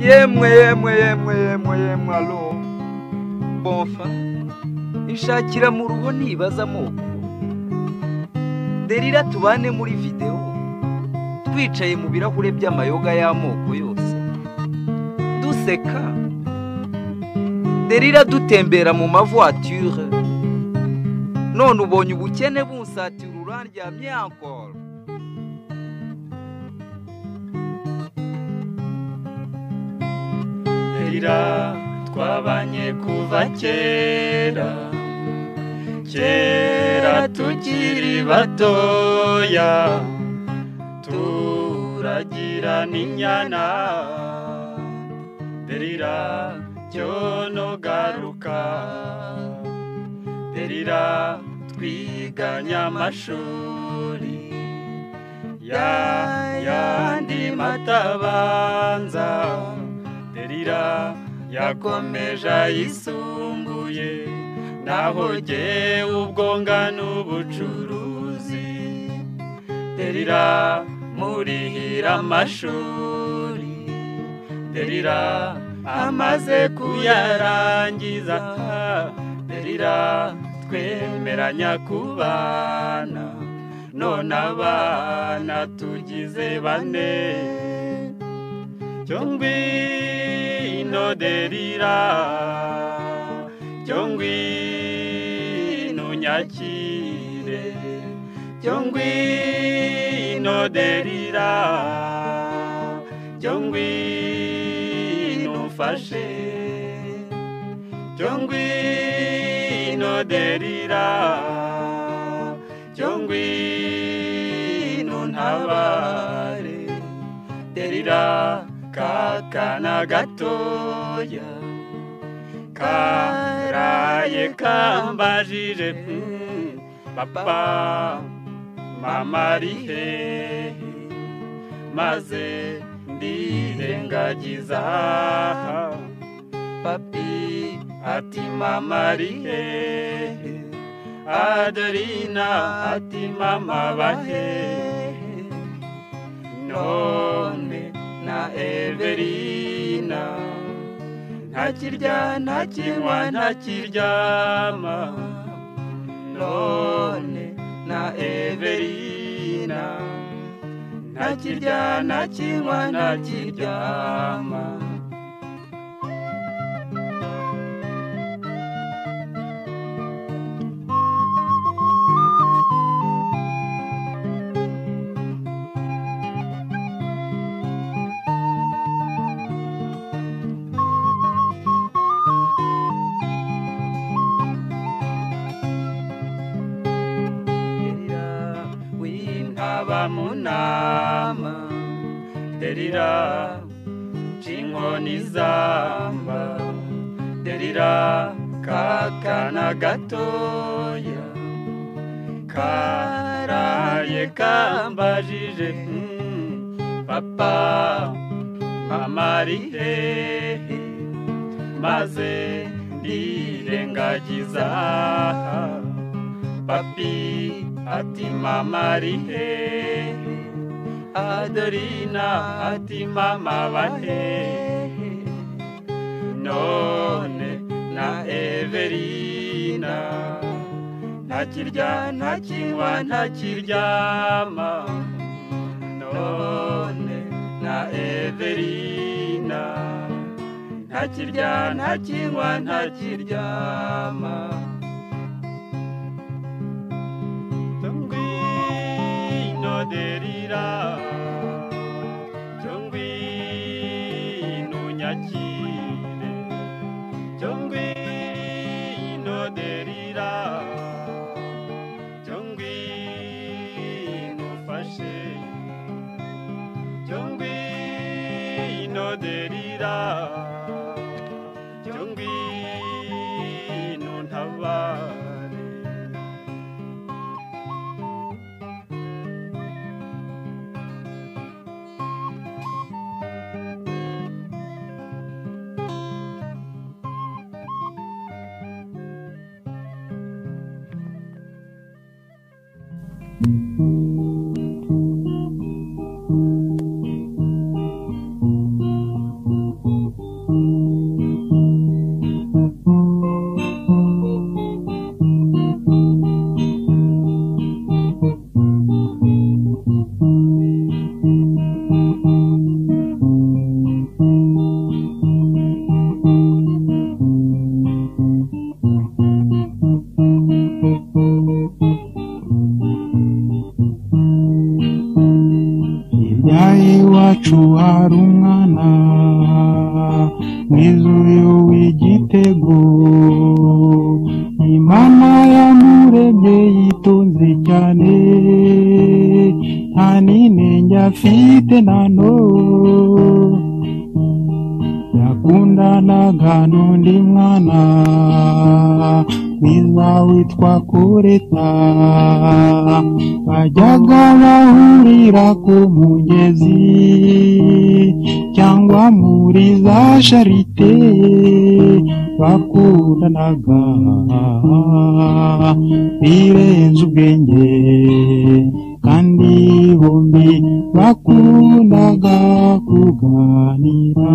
yemwe yemwe yemwe yemwe yemwe alo bonfa ishakira mu rugo nibaza amoko derira tubane muri videwo twicaye mu birahure by'amayoga y'amoko yose duseka derira dutembera mu mavoiture none ubonye ubukene bunsatira urandyamye ankoro Erira twabanye kuva kera kera tukiri batoya turagira n'inyana derira cyono garuka derira twiganya amashuri ya yandi matabanza derira yakomeje ayisumbuye naho jyewe ubwo ngana ubucuruzi derira murihira amashuri derira amaze kuyarangiza derira twemeranya kubana none abana tugize bane Jongwino derira Jongwino nyakire Jongwino derira Jongwino mfashe Jongwino derira Jongwino ntabare derira kakana gatoya karaye kambajije mm, papa mama ari hehe maze ndirengagiza papi ati mama ari hehe adelina ati mama bahehe none na Everina ntakirya ntakinywa ntakiryama none na Everina ntakirya ntakinywa ntakiryama derira wintaba munama derira cinkoni zamba derira kakana gatoya karaye kambajije mm, papa mama ari hehe maze ndirengagiza papi ati mama ari hehe adorina ati mama bahehe none na everina ntakirya ntakinywa ntakiryama none na everina ntakirya ntakinywa ntakiryama Jongwino derira Jongwino nyakire Jongwino derira Jongwino fashe Jongwino derira Jongwino ntabare inaha iwacu hari umwana mwiza uyu w'igitego imana yamuremye yitonze cyane nta n'inenge afite na none yakundanaga n'undi mwana mwiza witwa kureta bajyaga bahurira ku mugezi cyangwa muri za sharite bakundanaga birenze ubwenge kandi bombi bakundaga kuganira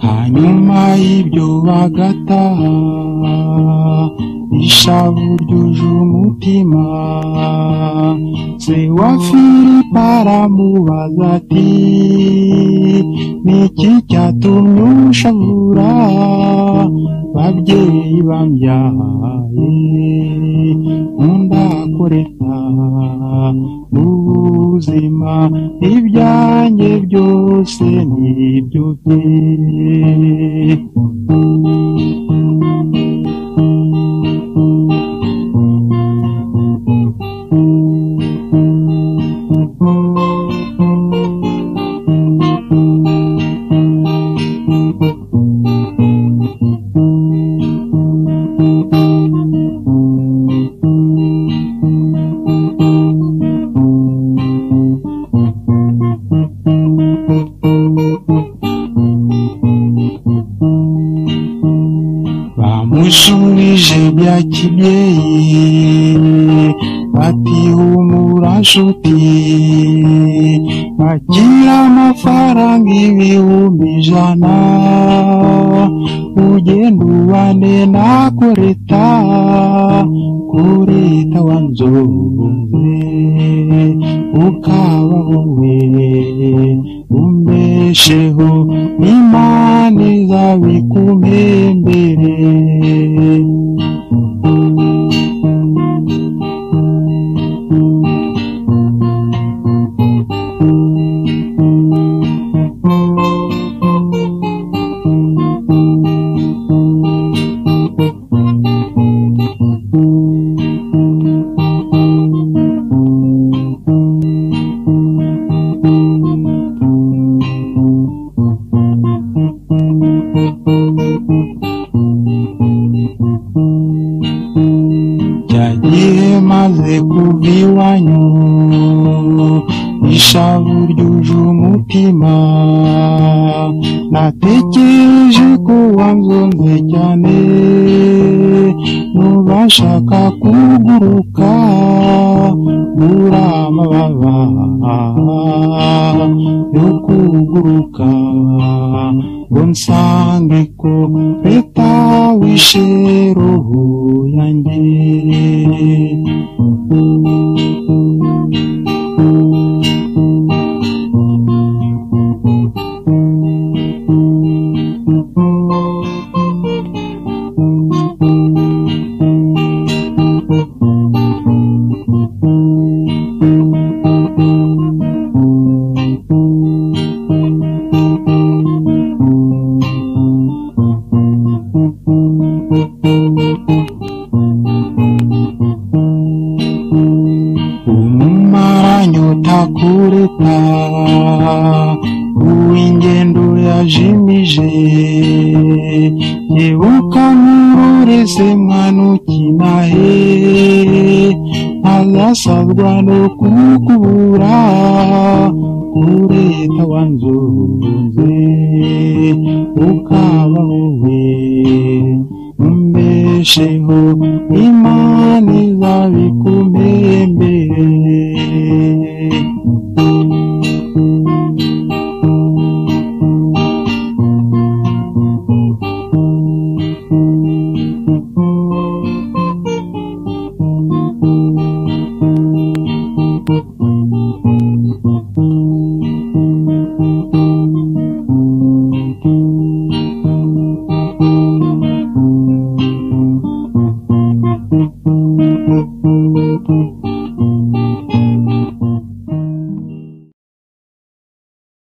hanyuma y'ibyo bagataha ishavu ryuje umutima se wa filipa aramubaza ati niki cyatumye unshavura babyeyi bambyaye undakoreta ubuzima ibyanjye byose nibyo bye bamushubije bya kibyeyi bati humura nshuti akira amafaranga ibihumbi ijana ugenda ubane na kureta kureta wanzoze ukaba wowe umbesheho imana izabikumembere cya gihe maze kuva iwanyu ishavu ryuje umutima natekereje ko wanzonze cyane nubashaka kuguruka bura amababa yo kuguruka ngo nsange ko bitawishe roho yanjye umumaranyota kureta uw'ingendo yajimije yebuka mururese mwana ukina he azasabwa no kukubura kureta wanzonze ukaba wowe umbesheho imana izabikora